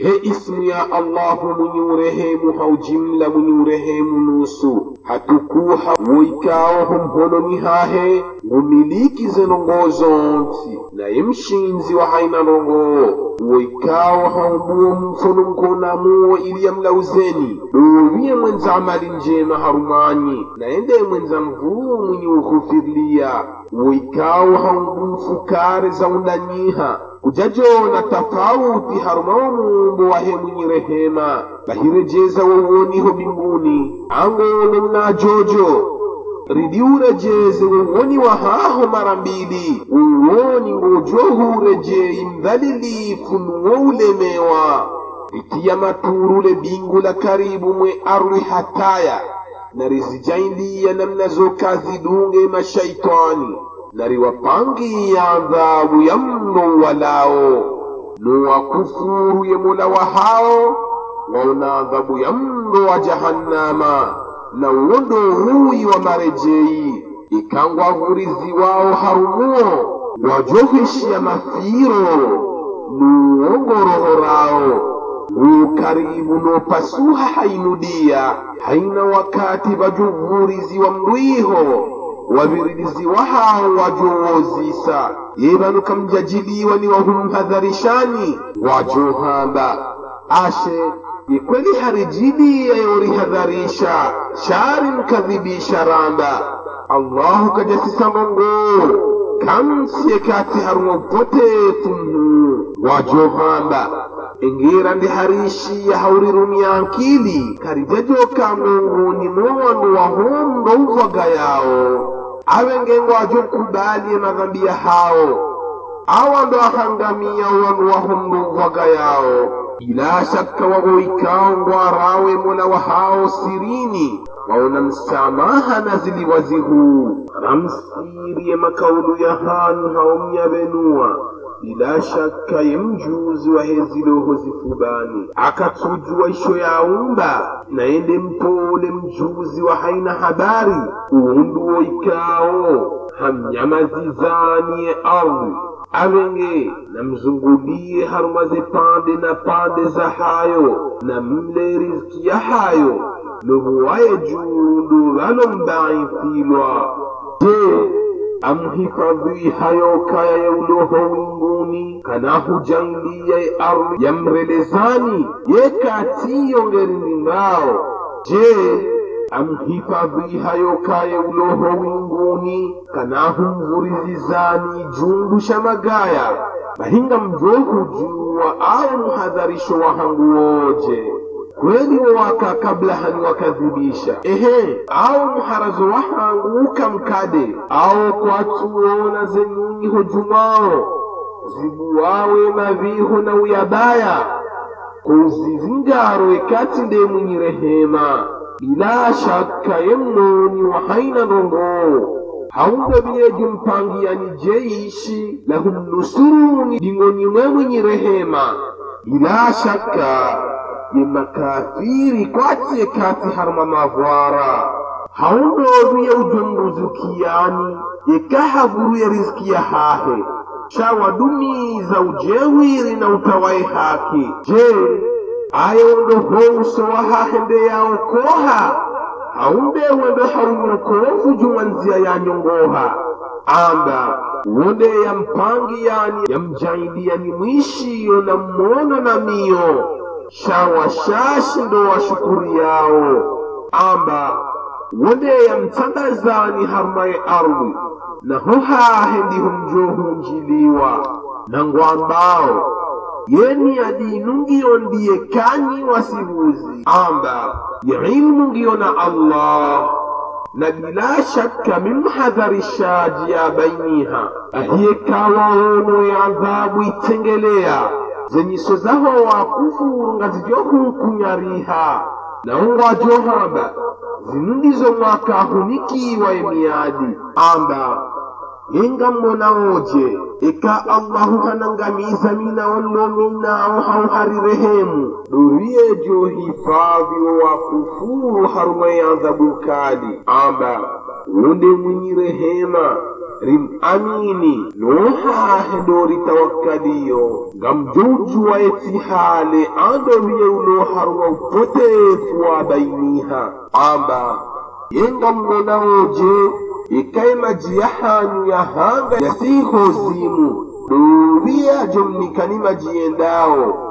he ismu ya allahu mwenye urehemu haujimla mwenye urehemu nusu hatukuha woikawo homholoni hahe ngumiliki zenongozo nsi naye mshinzi wa haina ndongo woikawo haumbuwo mfono nkonamuwo ili yamlauzeni dowiye mwenza amali njema harumwanyi naende mwenza mvuu mwenye ukhufirlia woikawo haungumfukare za undanyiha kujajona tafauti harumawo muumbo wahe mwenye rehema bahirejeza wowoniho mbinguni angolo mnajojo ridiurejeze wowoni wahaho mara mbili uwoni ngojohurejei mdhalilifu nuwo ulemewa ritiya maturule bingu la karibu mwe arwi hataya na rizijaindiya namna zokazi dunge mashaitani na riwapangiya adhabu ya mno walao nuwakufuru ye mola wahao waona adhabu ya mno wa jahannama na uondo huyi wa marejei ikangwa vurizi wao harumuo wajoheshiya mafiro nuwongorohorao ukaribu nopasuha hainudia haina wakati vajuvurizi wa mriho waviridizi wahao wajowozisa yebanuka mjajiliwa ni wahumhadharishani wajohamba ashe ikweli harijiliya yorihadharisha shari mkadhibisha ramba allahu kajasisa mongo kamsiye kati harumwa upotefu mhu wajohamba ingira ndi harishi ya haurirumya ankili karijajoka munguni mowandu wahondo uvaga yawo awengengo ajokubaliye madhambi ya hao awando ahangamia wandu wahondo uvaga yawo bila shakka wagoikao ngwarawe mola wa hao sirini waona msamaha na ziliwazihu ramsiriye makaulu ya hanu haomyabenua bila shaka ye mjuzi wa heziloho zifubani akatujua isho yaumba naende mpole mjuzi wa haina habari uunduwo ikao hamnyamazizaniye ardhi avenge namzungulie harumaze pande na pande za hayo na mle riziki ya hayo nobuwaye juundu valombaithilwa je amhifadhi hayo kaya ya uloho winguni kanahujangilia ardhi ya mrelezani yekatiyongerindingao je amhifadhi hayo kaya uloho winguni kanahumvurizizani jundu sha magaya bahinga mjohujuwa au mhadharisho wahangu woje kweli wowaka kabla hani wakadhibisha ehe au mharazo wahangu ukamkade au kwatuona zenyunyi hojumao zibuwawe maviho na uyabaya kuzizingaro ekati nde mwenye rehema bila shaka yemnoni wa haina ndongo haumbe biyeju mpangiyani jeishi lahumnusuruni dingoni mwe mwenye rehema bila shaka ye makafiri kwatiye kati harma mavwara haundoruye ujonduzukiyani yekahavuruye riziki ya hahe shawadumiza ujewiri na utawaye haki je ayondo houso wahahende yaokoha haumbe wendo haunyokofu juma nzia yanyongoha amba wonde yampangi yani yamjailiyani mwishiyo na mmono na miyo shawashashi ndo washukuri yao amba wonde yamtandazani harmaye ardhi naho hahe ndiho mjohunjiliwa na ngwambao yeni adinu ngiyo ndiye kanyi wasibuzi amba ya ilmu ngiyo na allah na bila shakka mimhadharishaji ya bainiha ahiye kawaono ya adhabu itengelea zenyiso zaho wakufuru nga zijohukunyariha naungo ajohamba zinu ndizo mwakahunikiwa emiadi amba yenga mbona oje eka allahu hanangamiza mina wallo minawo hauhari rehemu doriyejo hifadhi wo wakufuru harumai adhabu kali amba wonde mwenyi rehema rim amini nohahe dori tawakkaliyo ngam jowjuwa yeti haale ando miyewno harwa upotefu wa bainiha amba yengam nonawoje ikaimaji yahanyu yahanga yasiho zimu ɗowiya jomni kanimaji yendawo